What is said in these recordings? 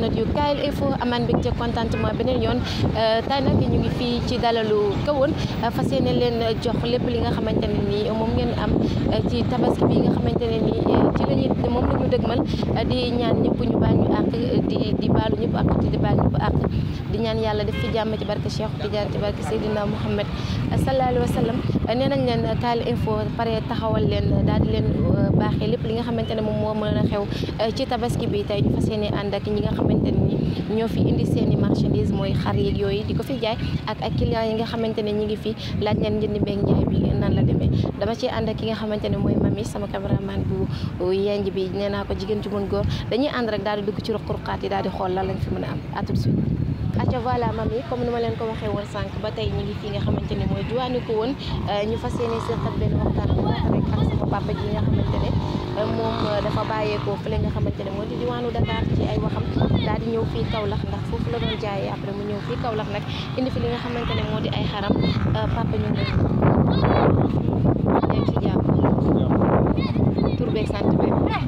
internet yu Kayel Info amaan mbégte contentement beneen yoon tey nag ñu ngi fii ci dalalu kawoon fas yéene leen jox lépp li nga xamante ne nii moom ngeen am ci tabaski bi nga xamante ne nii ci la ñuy moom la ñu dëgmal di ñaan ñëpp ñu baal ñu àq di di baalu ñëpp àq di baal ñëpp àq di ñaan yàlla def fi jàmm ci barke Cheikh Tidiane ci barke Seydina Mouhamed sallallahu alayhi wa sallam nee nañ leen Kayel Info pare taxawal leen daal di leen baaxee lépp li nga xamante ne moom moo mën a xew ci tabaski bi tey ñu fas yéene ànd ak ñi nga xamante ne ni ñoo fi indi seen i marchandise mooy xar yeeg yooyu di ko fi jaay ak ak clients yi nga xamante ne ñi ngi fi laaj leen njënd beeg njaay bi nan la demee dama ci ànd ak ki nga xamante ne mooy mami sama cameraman bu yenj bi nee naa ko jigéen ju mën góor dañuy ànd rek daal di dugg ci ruq-ruqaat yi daal di xool lan lañ fi mën a am à tout de suite acca voilà mami comme ni ma leen ko waxee woon sànq ba tey ñi ngi fii nga xamante ne mooy diwaanu ko woon ñu fas yéene seqat benn waxtaan bu baax rek ak sama papa ji nga xamante ne moom dafa bàyyeekoo fële nga xamante ne moo di diwaanu Dakar ci ay waxam daal di ñëw fii Kaolack ndax foofu la doon jaayee après mu ñëw fii Kaolack nag indi fi li nga xamante ne moo di ay xaram papa ñu ngi leen ci jàmm tur beeg sant bi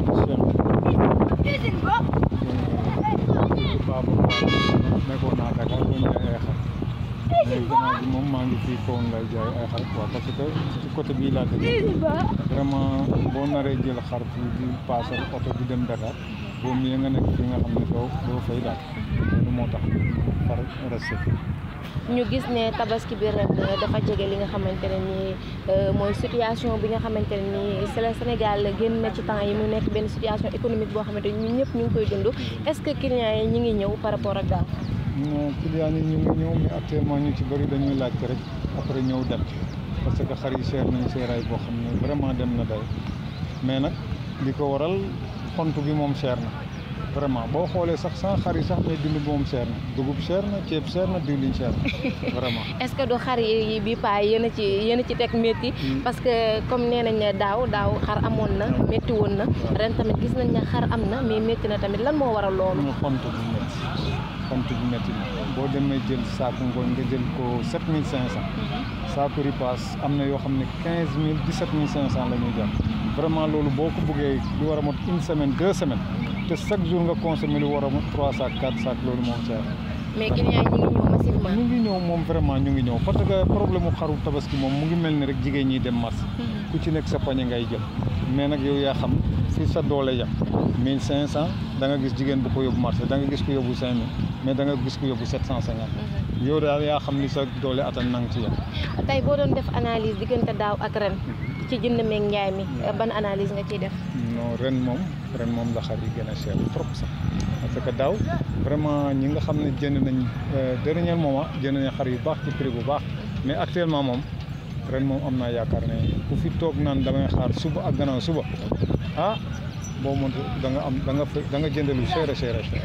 nekkoon naa Dakar doon jaay ay xar mais gannaaw bi moom maa ngi fii kawoon lay jaay ay xar quoi parce que ci côté bii laa dëkk vraiment boo naree jël xar fii di paasal oto di dem Dakar boo muyee nga nekk fi nga xam ne doo doo fay daal loolu moo tax xar resté fi ñu gis ne tabaski bi ren dafa jege li nga xamante ne nii mooy situation bi nga xamante ne nii c'est le Sénégal génn na ci temps yi mu nekk benn situation économique boo xamante ni ñun ñëpp ñu ngi koy dund est-ce que clients yi ñu ngi ñëw par rapport ak daaw. non clients yi ñu ngi ñëw mais actuellement ñu ci bëri dañuy laajte rek après ñëw dem parce que xar yi seer nañ seeraay boo xam ne vraiment dem na day mais nag li ko waral xont bi moom seer na vraiment boo xoolee sax sans xar yi sax mais dund bi moom seer na dugub seer na ceeb seer na diwlin seer na vraiment. est-ce que du xar yi bi paa yéen a ci yéen a ci teg métti parce que comme nee nañ ne daaw daaw xar amoon na métti woon na ren tamit gis nañ ne xar am na mais métti na tamit lan moo waral loolu. ñu xont bu métti xont bu métti na boo demee jël saaku ngooñ nga jël ko 7500 saaku ripaas am na yoo xam ne 15000 17500 la ñuy jar vraiment loolu boo ko bëggee lu war a mot une semaine deux semaines te chaque jour nga consommé lu war a mot 3 sacs 4 sacs loolu moom cher mais clients yi ñu ngi ñëw massivement. ñu ngi ñëw moom vraiment ñu ngi ñëw parce que problème mu xaru tabaski moom mu ngi mel ni rek jigéen ñi dem marché ku ci nekk sa pañe ngay jël mais nag yow yaa xam fi sa doole yam 1500 da nga gis jigéen bu ko yóbbu marché da nga gis ko yóbbu 5000 mais da nga gis ko yóbbu 750 yow daal yaa xam ni sa doole atan nang ci yam tey boo doon def analyse diggante daaw ak ren ci jënd meeg njaay mi ban analyse nga ciy def. non ren moom ren moom la xar yi gën a cher trop sax parce que daaw vraiment ñi nga xam ne jënd nañ dernier moment jënd nañ xar yu baax ci prix bu baax mais actuellement moom ren moom am naa yaakaar ne ku fi toog naan damay xaar suba ak gannaaw suba ah boo mënti da nga am da nga da nga jënd lu cher a cher a cher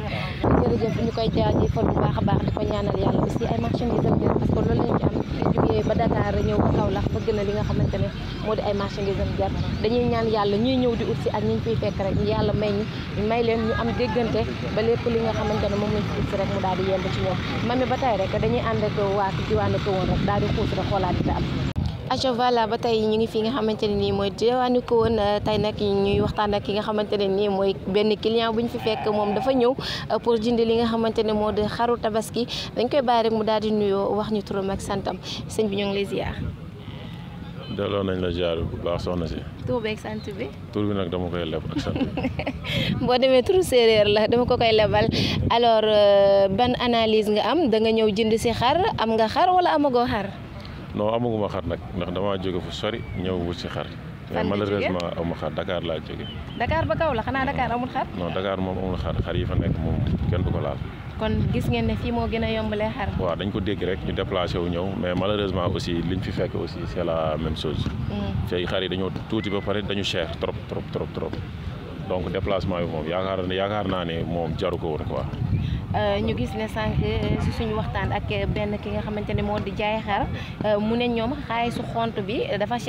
jërëjëf ñu koy jaajëfal bu baax a baax di ko ñaanal yàlla aussi ay marchandises am parce que loolu lañ ci am jógee ba Dakar ñëw ba Kaolack bëgg na li nga xamante ne moo di ay marchandises am jar dañuy ñaan yàlla ñuy ñëw di ut si ak ñi ñu fiy fekk rek yàlla may ñu may leen ñu am déggante ba lépp li nga xamante ne moom lañ fi ut si rek mu daal di yemb ci ñoom mami ba tey rek dañuy ànd ak waa diwaanu ko woon rek daal di xuus rek xoolaat di am aca voilà ba tey ñu ngi fi nga xamante ne nii mooy diwaanu ko woon tey nag ñuy waxtaan ak ki nga xamante ne nii mooy benn client bu ñu fi fekk moom dafa ñëw pour jënd li nga xamante ne moo di xaru tabaski dañ koy bàyyi rek mu daal di nuyoo wax ñu turam ak santam sëñ bi ñoo ngi lay ziar. delloo nañ la ziar bu baax soxna si. tur beeg sant bi. tur bi nag dama koy leb ak sant bi. boo demee turu séeréer la dama ko koy lebal alors ban analyse nga am da nga ñëw jënd si xar am nga xar wala amagoo xar. non amaguma xar nag ndax damaa jóge fu sori ñëw wut si xar. mais malheureusement amuma xar Dakar laa jóge. Dakar ba kaw la xanaa Dakar amul xar. non Dakar moom amul xar xar yi fa nekk moom kenn du ko laal. kon gis ngeen ne fii moo gën a yombalee xar. waaw dañ ko dégg rek ñu déplacé wu ñëw mais malheureusement aussi liñ fi fekk aussi c'est la même chose. fii xar yi dañoo tuuti ba pare dañu cher trop trop trop trop donc déplacement bi moom yaakaar yaakaar naa ne moom jaru ko woon quoi. ñu gis ne sànq si suñu waxtaan ak benn ki nga xamante ne moo di jaay xar mu ne ñoom xaalisu xont bi dafa cher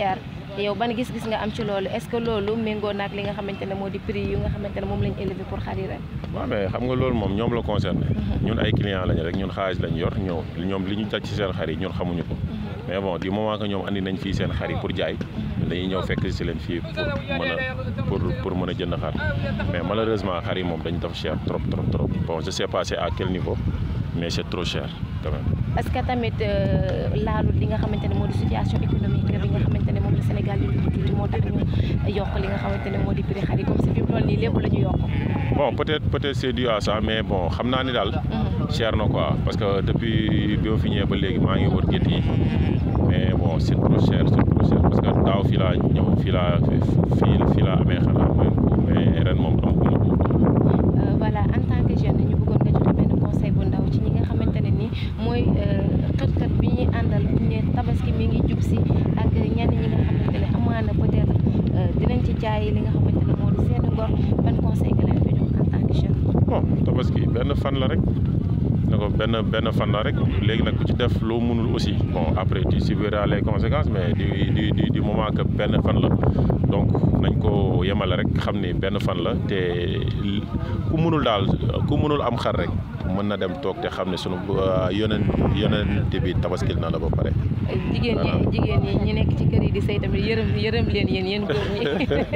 yow ban gis-gis nga am ci loolu est-ce que loolu méngoo naag li nga xamante ne moo di prix yu nga xamante ne moom lañ élevé pour xar yi ren. waaw mais xam nga loolu moom ñoom la concerné ñun ay clients lañu rek ñun xaalis lañ yor ñëw ñoom li ñu daj ci seen xar yi ñun xamuñu ko mais bon du moment que ñoom andi nañ fii seen xar yi pour jaay dañuy ñëw fekk si leen fii pour mën a pour pour mën a jënd xar mais malheureusement xar yi moom dañ def cher trop trop trop bon je sais pas c'est à quel niveau mais c'est trop cher quand même. est-ce que tamit laalu li nga xamante ne moo di situation économique bi nga xamante ne moom la Sénégal di dund tuuti moo tax ñu yokk li nga xamante ne moo di prix xar yi comme si fi mu toll nii lépp la ñu yokk. bon peut-être peut-être c'est dû à ça mais bon xam naa ni daal. cher na quoi parce que depuis bi ma fi ñëwee ba léegi maa ngi wër gétt yi mais bon c'est trop cher c'est trop cher parce que daaw fii laa ñëw fii laa fii fii laa amee xanaa mooy mais ren moom amaguma ko. voilà en tant que jeune ñu bëggoon nga joxe benn conseil bu ndaw ci ñi nga xamante ne ni mooy xët-xët bi ñuy àndal bu ñu ne tabaski mi ngi jub si ak ñenn ñi nga xamante ne amaana peut-être dinañ ci jaay li nga xamante ne moo di seen ngor ban conseil nga leen di jox en tant que jeune. bon tabaski benn fan la rek ne ko benn benn fan la rek léegi nag ku ci def loo mënul aussi bon après tu subiras les conséquences mais du du du du moment que benn fan la donc nañ ko yemale rek xam ni benn fan la te ku mënul daal ku mënul am xar rek mën na dem toog te xam ne sunu yoneen yonent bi tabaskil na la ba pare. jigéen ñi jigéen ñi ñu nekk ci kër yi di sëy tamit yërëm yërëm leen yéen yéen góor ñi.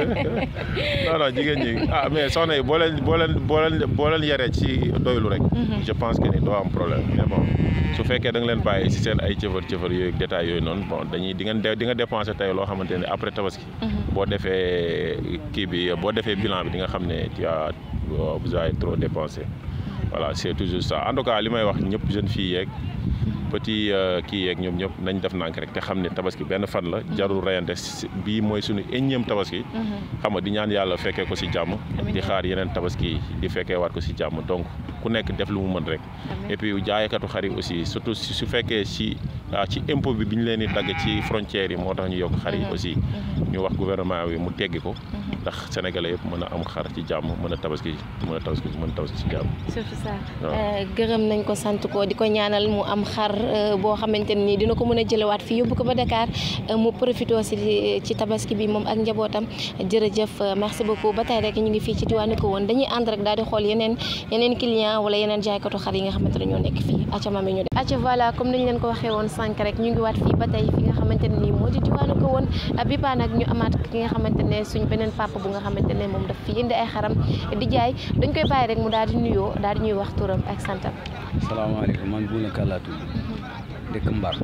non non jigéen ñi ah mais soxna yi boo leen boo leen boo leen boo leen yaree ci doylu rek. je pense que ni doo am problème mais bon su fekkee da nga leen bàyyi ci seen ay cëfër cëfër yooyu détails yooyu noonu bon dañuy di ngeen di nga dépenser tey loo xamante ne après tabaski. boo defee kii bi boo defee bilan bi di nga xam ne tu as vous avez trop dépensé. voilà c'est toujours ça en tout cas li may wax ñëpp jeune fille yeeg petit kii yeeg ñoom ñëpp nañ def nànk rek te xam ne tabaski benn fan la jarul reyante bii mooy suñu énième tabaski xam nga di ñaan yàlla fekkee ko ci jàmm di xaar yeneen tabaski di fekkee waat ko ci jàmm donc ku nekk def lu mu mën rek et puis jaaykatu xar yi aussi surtout su fekkee ci ci impôt bi bi ñu leen di dagg ci frontières yi moo tax ñu yokk xar yi aussi ñu wax gouvernement bi mu teggi ko ndax sénégalais yëpp mën a am xar ci jàmm mën a tabaski mën a tabaski mën a tabaski ci jàmm surtout ça gërëm nañ ko sant ko di ko ñaanal mu am xar boo xamante ne nii dina ko mën a jëlewaat fii yóbbu ko ba Dakar mu profité aussi ci tabaski bi moom ak njabootam jërëjëf merci beaucoup ba tey rek ñu ngi fii ci diwaanu ko woon dañuy ànd rek daal di xool yeneen yeneen client wala yeneen jaaykatu xar yi nga xamante ne ñoo nekk fii acca mami ñu def acca voilà comme niñ leen ko waxee woon sànq rek ñu ngi waat fii ba tey fi nga xamante ne nii moo di diwaanu ko woon bi paa nag ñu amaat ki nga xamante ne suñ beneen papa bu nga xamante ne moom daf fi indi ay xaram di jaay dañ koy bàyyi rek mu daal di nuyoo daal di ñuy wax turam ak santam salaamaaleykum man Bouna Kalla tudd dëkk Mbar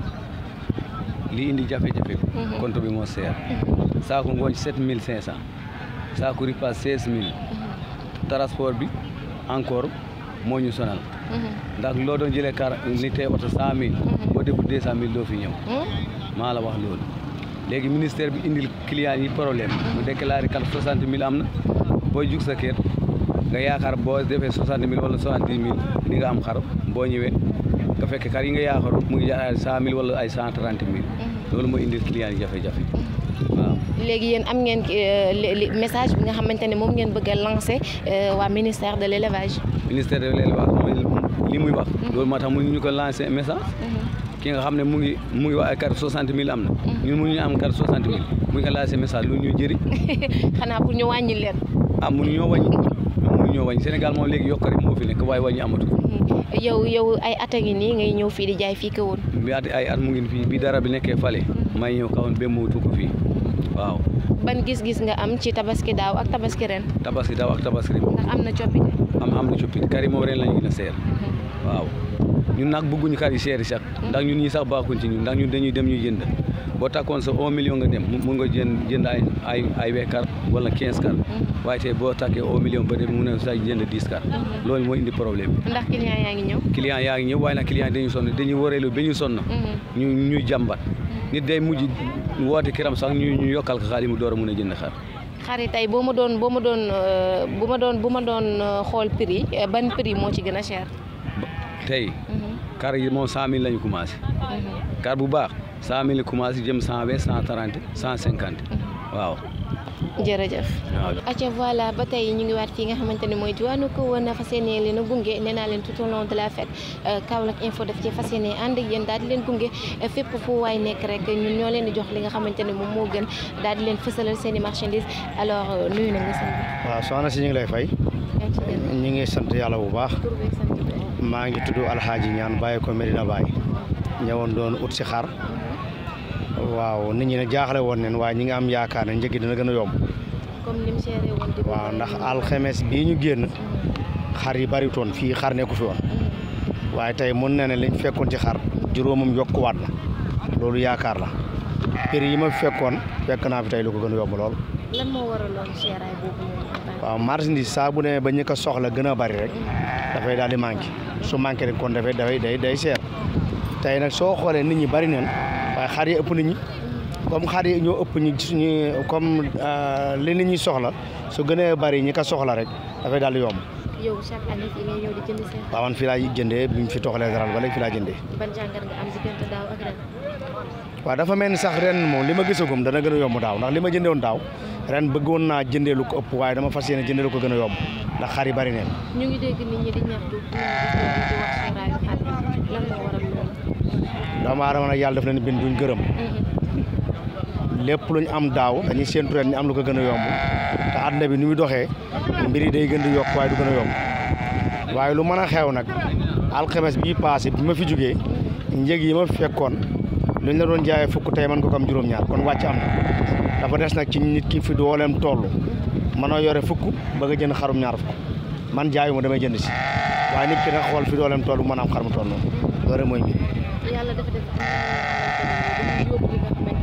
li indi jafe-jafe bi compte bi moo seer saako ngooñ sept mille cinq cent saako ripaas seize mille transport bi encore moo ñu sonal ndax loo doon jëlee car ni tey oto cent mille boo defu deux cent mille doo fi ñëw maa la wax loolu léegi ministère bi indil client yi problème mu déclaré kat soixante mille am na booy jug sa kër nga yaakaar boo defee soixante mille wala soixante-dix mille di nga am xar boo ñëwee nga fekk kar yi nga yaakaaroon mu ngi jar ay cent mille wala ay cent trente mille loolu moo indil client yi jafe-jafe waaw léegi yéen am ngeen message bi nga xamante ne moom ngeen bëgg a lancer waa ministère de l'élevage ministère de l'élevage mooy li muy wax loolu moo tax mu ñu ko lancer message ki nga xam ne mu ngi mu ngi wax ay carte soixante mille am na ñun mënuñu am carte soixante mille mu ngi ko lancer message lu ñu jëriñ xanaa pour ñu wàññi leen ah mënu ñoo wàññi mënu ñoo wàññi Sénégal moom léegi yokk rek moo fi nekk waaye wàññi amatu yow yow ay at a ngi nii ngay ñëw fii di jaay fii ka woon bi at ay at mu ngi fii bi dara bi nekkee fale may ñëw kawoon ba muutu ko fii waaw ban gis-gis nga am ci tabaski daaw ak tabaski ren tabaski daaw ak tabaski ren ndax am na coppite am am na coppite kari moom ren lañu gën a seer waaw ñun nag bëgguñu kar yi seeri sax ndax ñun ñi sax baaxuñ ci ñun ndax ñun dañuy dem ñuy jënd boo takkoon sa un million nga dem mun nga jënd jënd ay ay ay we kar wala quinze kar waaye tey boo takkee un million ba dem mun na sax jënd dix kar loolu moo indi problème bi ndax client yaa ngi ñëw client yaa ngi ñëw waaye nag client dañu sonn dañuy wareelu ba ñu sonn ñu ñuy jàmbat nit day mujj woote kiram sax ñu ñu yokkal ko xaalis mu door a mun a jënd xar xar yi tey boo ma doon boo ma doon bu ma doon bu ma doon xool prix ban prix moo ci gën a cher tey kar yi moom cent mille la ñu commencé kar bu baax cent mille commencé jëm cent vingt cent trente cent cinquante waaw jërëjëf acca voilà ba tey ñu ngi waat fii nga xamante ne mooy diwaanu ko woon fas yéene leen a gunge nee naa leen tout au long de la fête Kaolack info daf ci fas yéene ànd ak yéen daal di leen gunge fépp fu waay nekk rek ñun ñoo leen di jox li nga xamante ne moom moo gën daal di leen fësalal seen i marchandises alors nuyu nañ la sëñ bi. waaw soxna si ñu ngi lay fay ñu ngi sant yàlla bu baax maa ngi tudd Alxaaji ñaan bàyyi ko Medina Baye ñëwoon doon ut si xar waaw nit ñi ne jaaxle woon neen waaye ñi nga am yaakaar ne njëg gi dina gën a yomb comme ni mu seeree woon di waaw ndax alxemes bii ñu génn xar yi bariwutoon fii xar nekku fi woon waaye tey mën na ne liñ fekkoon ci xar juróomam yokkuwaat na loolu yaakaar la prix yi ma fekkoon fekk naa fi tey lu ko gën a yomb lool lan moo waraloon seeraay boobu noonu waaw marchandise saa bu demee ba ñi ko soxla gën a bari rek dafay daal di manqué su manqué rek kon dafay dafay day day seer tey nag soo xoolee nit ñi bari neen waaye xar yi ëpp nit ñi comme xar yi ñoo ëpp ñi suñu comme li nit ñi soxla su gënee bari ñi ko soxla rek dafay daal di yomb. yow chaque année fii ngay ñëw di jënd seen. waaw man fii laa jëndee bi ñu fi toxalee daral ba léegi fii laa jëndee. ban jàngat nga am diggante daaw ak ren. waaw dafa mel ni sax ren moom li ma gisagum dana gën a yomb daaw ndax li ma jëndee woon daaw ren bëggoon naa jëndee lu ko ëpp waaye dama fas yéene jëndee lu ko gën a yomb ndax xar yi bari neen. ñu ngi dégg nit ñi di ñaxtu di wax seeraayu xar yi lan moo waral loolu. doomu aadama nag yàlla daf leen bind duñ gërëm lépp luñ am daaw dañuy séentu ren ñu am lu ko gën a yomb te àdduna bi ni muy doxee mbir yi day gën di yokk waaye du gën a yomb waaye lu mën a xew nag alxames bii passé bi ma fi jógee njëg yi ma fekkoon luñ la doon jaayee fukk tey man ko ko am juróom-ñaar kon wàcc am na dafa des nag ci nit ki fi dooleem toll mën a yore fukk bëgg a jënd xarum ñaar fukk man jaayuma damay jënd si waaye nit ki nag xool fi dooleem toll mën a am xar mu toll noonu loolu rek mooy mbir yàlla dafa def yóbbu li nga xamante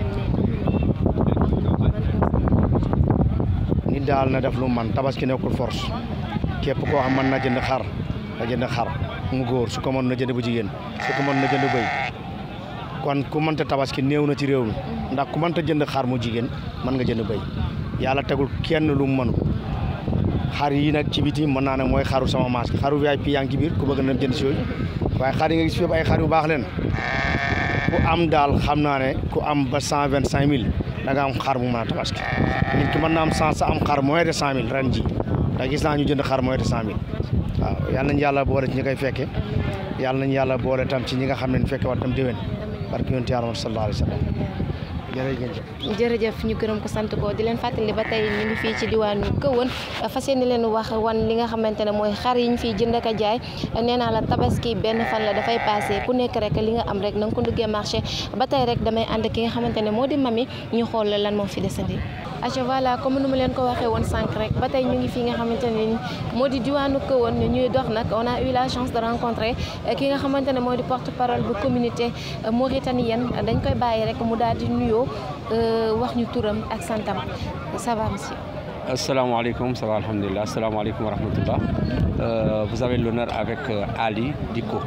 ne nit daal na def lu man tabaski nekkul force képp koo xam mën na jënd xar na jënd xar mu góor su ko mën na jënd bu jigéen su ko mën na jënd bëy kon ku mënta tabaski néew na ci réew mi ndax ku mënta jënd xar mu jigéen mën nga jënd bëy yàlla tegul kenn lu mu mënu xar yi nag ci biti mën naa ne mooy xaru sama maas xaru VIP yaa ngi ci biir ku bëgg na jënd si yooyu waaye xar yi nga gis fépp ay xar yu baax leen ku am daal xam naa ne ku am ba cent vingt cinq mille da nga am xar mu mën a tabaski nit ki mën na am cent sa am xar moins de cent mille ren ji da gis naa ñu jënd xar moins de cent mille waaw yal nañu yàlla boole ci ñi koy fekke yàlla nañu yàlla boole tam ci ñi nga xam ne ñu fekke war tam déwén barke yonent yàlla sallallahu alayhi wa sallam jërëjëf jërëjëf ñu gërëm ko sant ko di leen fàttali ba tey ñu ngi fii ci diwaanu Kahone fas yéene leen wax wan li nga xamante ne mooy xar yi ñu fiy jënd ak a jaay nee naa la tabaski benn fan la dafay passé ku nekk rek li nga am rek na nga ko duggee marché ba tey rek damay ànd ki nga xamante ne moo di mami ñu xool lan moo fi desandi. aca voilà comme nu ma leen ko waxee woon sànq rek ba tey ñu ngi fii nga xamante ne moo di diwaanu Kahone ñuy dox nag on a eu la chance de rencontrer ki nga xamante ne moo di porte parole bu communauté mauritanienne dañ koy bàyyi rek mu daal di nuyoo wax ñu turam ak santam ça va monsieur. asalaamaaleykum ça va alhamdulilah asalaamaaleykum wa rahmatullah vous avez l'honneur avec Ali Dicko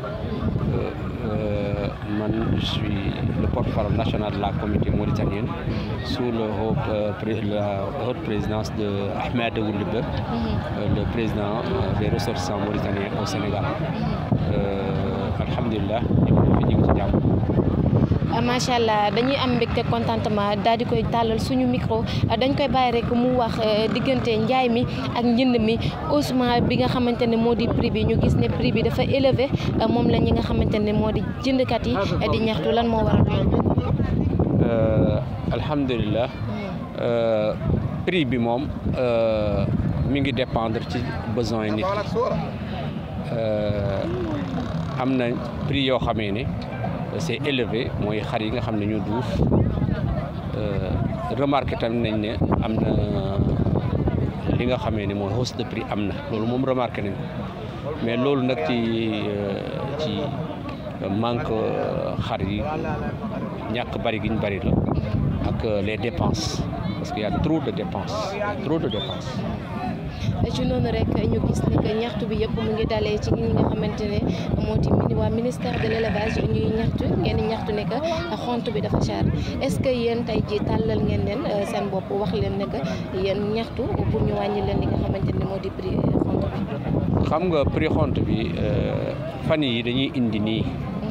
man je suis le porte-parole national de la communauté mauritanienne sous le haut, euh, la haute présidence de Ahmed Oulibé, euh, le président euh, des ressortissants mauritaniens au Sénégal. Alhamdulillah, ñu ngi ci jàmm. macha allah dañuy am mbégte contentement daal di koy tàllal suñu micro dañ koy bàyyi rek mu wax diggante njaay mi ak njënd mi haussement bi nga xamante ne moo di prix bi ñu gis ne prix bi dafa élevé moom la ñi nga xamante ne moo di jëndkat yi di ñaxtu lan moo waral loolu. alhamdulilah prix bi moom mi ngi dépendre ci besoin yi nit am na prix yoo xamee ne. c'est élevé mooy xar yi nga xam ne ñu duuf remarqué tamit nañ ne am na li nga xamee ne mooy hausse de prix am na loolu moom remarqué nañ mais loolu nag ci ci manque xar yi ñàkk bari gi ñu bari la ak les dépenses parce qu'il y a trop de dépenses trop de dépenses ci noonu rek ñu gis ni que ñaxtu bi yëpp mu ngi dalee ci ñi nga xamante ne moo di mini waa ministère de l' élevage ñuy ñaxtu ngeen di ñaxtu ne que xont bi dafa cher est ce que yéen tey ji tàllal ngeen leen seen bopp wax leen ne que yéen ñaxtu pour ñu wàññi leen li nga xamante ne moo di prix xont bi. xam nga prix xont bi fan yi dañuy indi nii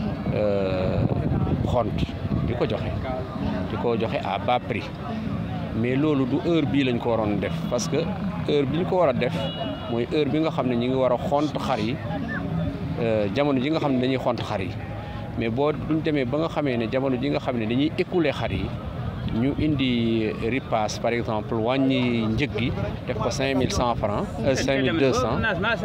xont di ko joxe di ko joxe à bas prix mais loolu du heure bii lañ ko waroon def parce que heure bi ñu ko war a def mooy heure bi nga xam ne ñu ngi war a xont xar yi jamono ji nga xam ne dañuy xont xar yi mais boo duñ demee ba nga xamee ne jamono ji nga xam ne dañuy écouler xar yi ñu indi ripaas par exemple wàññi njëg gi def ko cinq mille cent francs cinq mille deux cent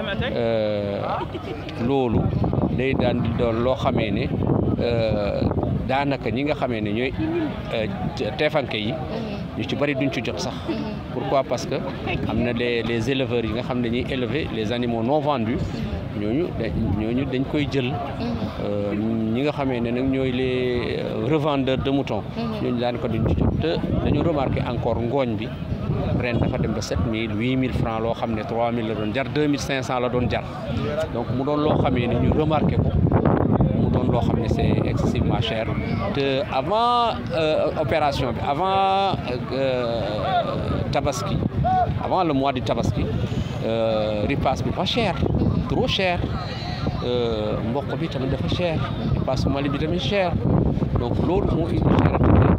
loolu day daan di doon loo xamee ne daanaka ñi nga xamee ne ñooy teefanke yi ñu ci bëri duñ ci jot sax pourquoi parce que am na les les éleveurs yi nga xam ne dañuy élever les animaux non vendus ñooñu ñooñu dañ koy jël ñi nga xamee ne nag ñooy les revendeurs de moutons ñooñu daan ko duñ ci jot te dañu remarqué encore ngooñ bi ren dafa dem ba sept mille huit mille francs loo xam ne trois mille la doon jar deux mille cinq cent la doon jar donc mu doon loo xamee ne ñu remarqué ko mu doon loo xam ne c'est excessivement cher te avant opération bi avant tabaski avant le mois du tabaski ripaas bi dafa cher trop cher mboq bi tamit dafa cher ripaas Mali bi tamit cher donc loolu moo indi cher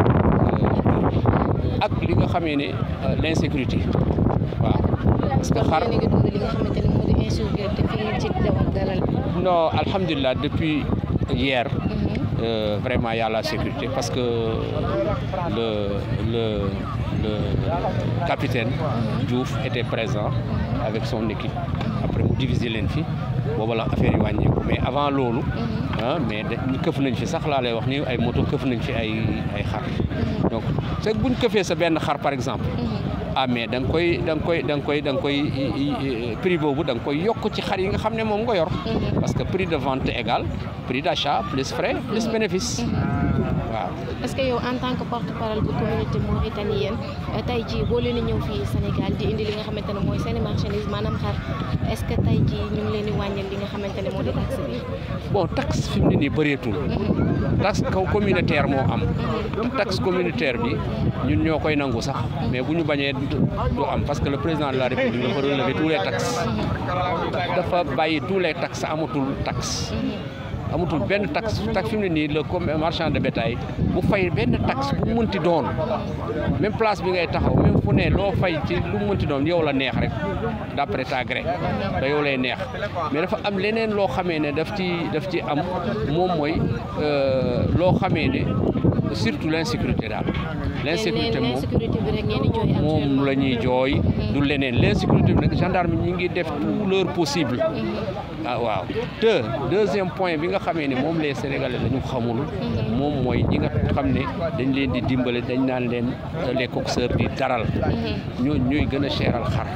ak li nga xamee ne l'insécurité waaw parce que xar li nga dund li nga xamante ne moo di insécurité fii ci dalal bi non alhamdulilah depuis hier euh, vraiment il y a la sécurité parce que le le le capitaine Diouf était présent avec son équipe après mu diviser leen fi booba la affaire yi wàññeeku mais avant loolu ah mais dañ këf nañ fi sax laa lay wax ni ay moto këf nañ fi ay ay xar donc c'est buñ këfee sa benn xar par exemple ah mais da nga koy da nga koy da nga koy da nga koy prix boobu da nga koy yokk ci xar yi nga xam ne moom nga yor parce que prix de vente égale prix d'achat plus frais plus bénéfice waaw est-ce que yow en tant que porte-parole bu communauté mauritanienne tey jii boo leen di ñëw fii Sénégal di indi li nga xamante ne mooy seen marchandise maanaam xar est-ce que tey jii ñu ngi leen di wàññil li nga xamante ne moo di taxe bi bon taxe fi mu ne nii bëreetul taxe kaw communautaire moo am taxe communautaire bi ñun ñoo koy nangu sax mais bu ñu bañee du am parce que le président de la république dafa relever tous les taxes dafa bàyyi tous les taxes amatul taxe amatul benn taxe taxe fi mu ne nii le marchand de bétail bu fay benn taxe bu mu mënti doon même place bi ngay taxaw même fu ne loo fay ci lu mu mënti doon yow la neex rek d'après ta gré da yow lay neex mais dafa am leneen loo xamee ne daf ci daf ci am moom mooy loo xamee ne surtout l'insécurité daal l'insécurité moom l'insécurité bi rek ngeen di jooy moom la ñuy jooy du leneen l'insécurité bi nag gendarme ñi ngi def tout leur possible ah waaw te deuxième point bi nga xamee ne moom les sénégalais dañu xamul moom mooy ñi nga xam ne dañ leen di dimbale dañ naan leen les coxeurs di daral ñoo ñooy gën a cheral xar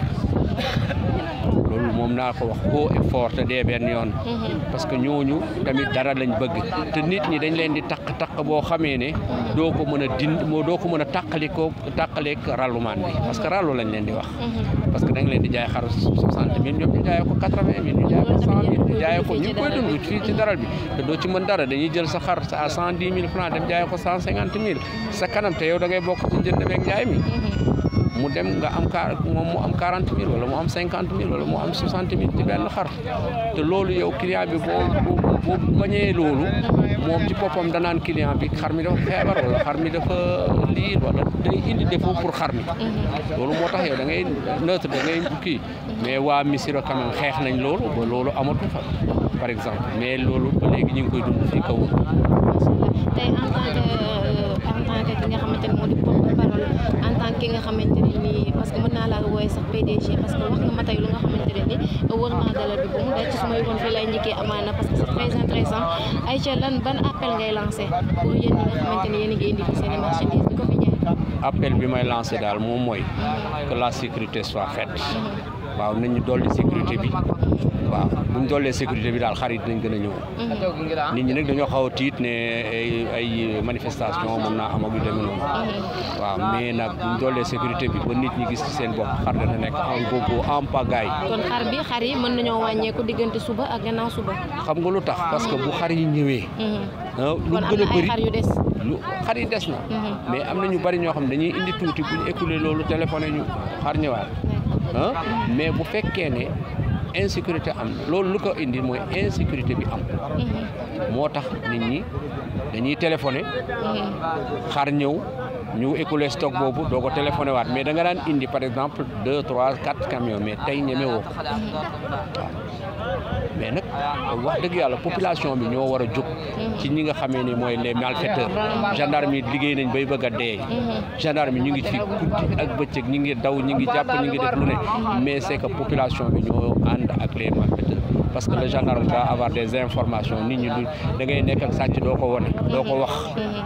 loolu moom naa ko wax haut et fort te dee benn yoon parce que ñooñu tamit dara lañ bëgg te nit ñi dañ leen di taq taq boo xamee ne doo ko mën a dind moo doo ko mën a tàqali ko tàqaleeg rallumaan bi parce que rallu lañ leen di wax parce que da nga leen di jaay xar soixante mille ñoom ñu jaayee ko quatre vingt mille ñu jaayee ko cent mille ñu jaayee ko ñu ngi koy dund fii ci daral bi te doo ci mën dara dañuy jël sa xar à cent dix mille francs dem jaayee ko cent cinquante mille sa kanam te yow da ngay bokk ci njënd meeg njaay mi mu dem nga am car moom mu am quarante mille wala mu am cinquante mille wala mu am soixante mille ci benn xar te loolu yow client bi boo boo bañee loolu moom ci boppam danaan client bi xar mi dafa feebar wala xar mi dafa liir wala day indi défaut pour xar mi loolu moo tax yow da ngay neutre da ngay kii mais waa Missirah quand même xeex nañ loolu ba loolu amatu fa par exemple mais loolu ba léegi ñu ngi koy dund fii kaw tey en tant que en tant que ki nga xamante ne moo di porte-parole en tant que ki nga xamante ne nii parce que mën naa laa wooye sax PDG parce que wax nga ma tey lu nga xamante ne ni wër naa dalal bi ba mu daj ci suma yoon fii lay njëkkee amaana parce que c'est très intéressant Aïcha lan ban appel ngay lancé pour yéen ñi nga xamante ne yéen a ngi indi fi seen i marchandises di ko fi jaay appel bi may lancé daal moom mooy que la sécurité soit faite waaw nañu dolli sécurité bi waaw bu ñu dollee sécurité bi daal xar yi dinañ gën a ñëw nit ñi nag dañoo xaw a tiit ne ay ay manifestation mën naa am ak yu demee noonu waaw mais nag bu ñu dollee sécurité bi ba nit ñi gis ci seen bopp xar dana nekk en gogo en pagaille kon xar bi xar yi mën nañoo wàññeeku diggante suba ak gannaaw suba xam nga lu tax parce que bu xar yi ñëwee lu kon am gën a na ay bëri xar yu des lu xar yi des na mais am na ñu bari ñoo xam ne dañuy indi tuuti bu ñu écoulé loolu téléphoné ñu xar ñëwaat ah mais bu fekkee ne insécurité am na loolu lu ko indi mooy insécurité bi am moo tax nit ñi dañuy téléphoné xar ñëw ñu écoulé stock boobu doo ko téléphoné waat mais da nga daan indi par exemple deux trois quatre camions mais tey ñeme woo ko waaw mais nag wax dëgg yàlla population bi ñoo war a jóg ci ñi nga xamee ni mooy les malfaiteurs gendarme yi liggéey nañ bay bëgg a dee gendarme yi ñu ngi fi guddi ak bëccëg ñi ngi daw ñi ngi jàpp ñi ngi def lu ne mais c'est que population bi ñoo ànd ak les malfaiteurs parce que le gendarme doit avoir des informations nit ñi du da ngay nekk ak sàcc doo ko wone doo ko wax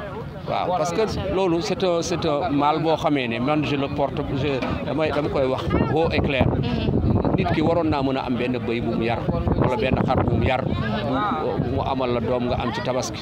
waaw parce que loolu c'est un c'est un mal boo xamee ne man je le porte je damay dama koy wax haut et clair nit ki waroon naa mën a am benn bëy bu mu yar wala benn xar bu mu yar bu mu amal la doom nga am ci tabaski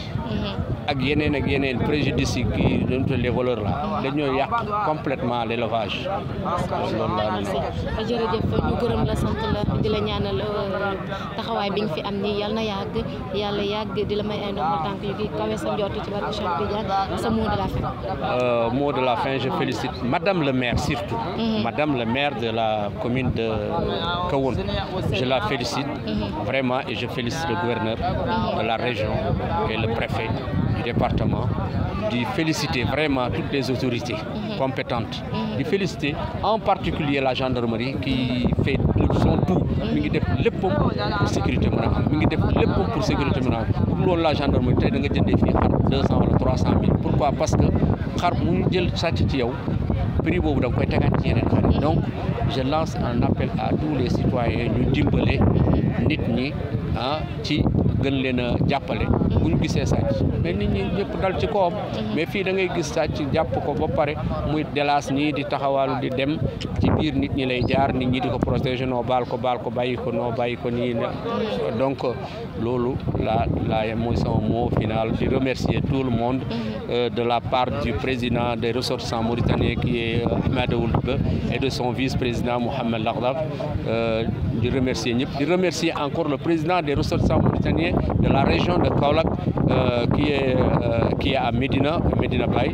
ak yeneen ak yeneen préjudice yi kii dañu tuddee les voleurs là dañoo yàq complètement l'élevage loolu laa leen wax. jërëjëf ñu gërëm la sant la di la ñaanal taxawaay bi nga fi am nii yal na yàgg yàlla yàgg di la may ay ndombal tànk yu kii kawe sa njort ci barke Cheikh Tidiane sa mot de la fin. Euh, mot de la fin je félicite madame le maire surtout madame le maire de la commune de Kahone je la félicite vraiment et je félicite le gouverneur de la région et le préfet du département de féliciter vraiment toutes les autorités compétentes de féliciter en particulier la gendarmerie qui fait son tout mi ngi def léppam pour sécurité mën a am mi ngi def léppam pour sécurité mën a am pour loolu la gendarmerie tey da nga jëndee fii xar deux cent wala trois cent mille pourquoi parce que xar mu ñu jël sàcc ci yow prix boobu da nga koy tegaat ci yeneen xar yi donc je lance un appel à tous les citoyens ñu dimbale nit ñi ah ci gën leen a jàppale bu ñu gisee sàcc mais nit ñi ñëpp dal ci kawam mais fii da ngay gis sàcc jàpp ko ba pare muy delaas ñii di taxawaalu di dem ci biir nit ñi lay jaar nit ñi di ko protéger noo baal ko baal ko bàyyi ko noo bàyyi ko nii donc loolu la la mooy sama mot final di remercier tout le monde euh, de la part du président des ressortissants mauritaniens qui est Ahmed Ould et de son vice-président Mohamed Laghdaf euh, di remercier ñëpp di remercier encore le président des ressortissants mauritaniens de la région de Kaolack euh, qui est qui est à Médina Médina Baye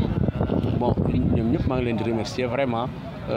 bon ñoom ñëpp maa ngi leen di remercier vraiment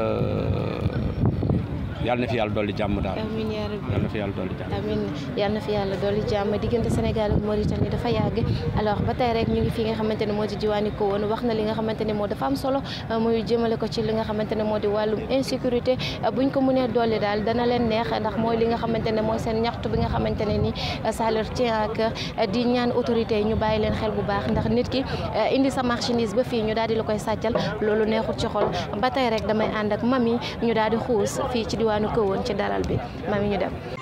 yàlla na fi yàlla dolli jàmm daal amiin yaa rabbi yàlla na fi yàlla dolli jàmm amiin yal na fi yàlla dolli jàmm diggante Sénégal ak Mauritanie dafa yàgg alors ba tey rek ñu ngi fi nga xamante ne moo di diwaani ko woon wax na li nga xamante ne moo dafa am solo muy jëmale ko ci li nga xamante ne moo di wàllum insécurité buñ ko mënee dolli daal dana leen neex ndax mooy li nga xamante ne mooy seen ñaxtu bi nga xamante ne ni ça leur tient à cœur di ñaan autorité yi ñu bàyyi leen xel bu baax ndax nit ki indi sa marchandise ba fii ñu daal di la koy sàccal loolu neexul ci xol ba tey rek damay ànd ak mami ñu daal di xuus fii ci diwaanu ko woon ci daral bi mami ñu dem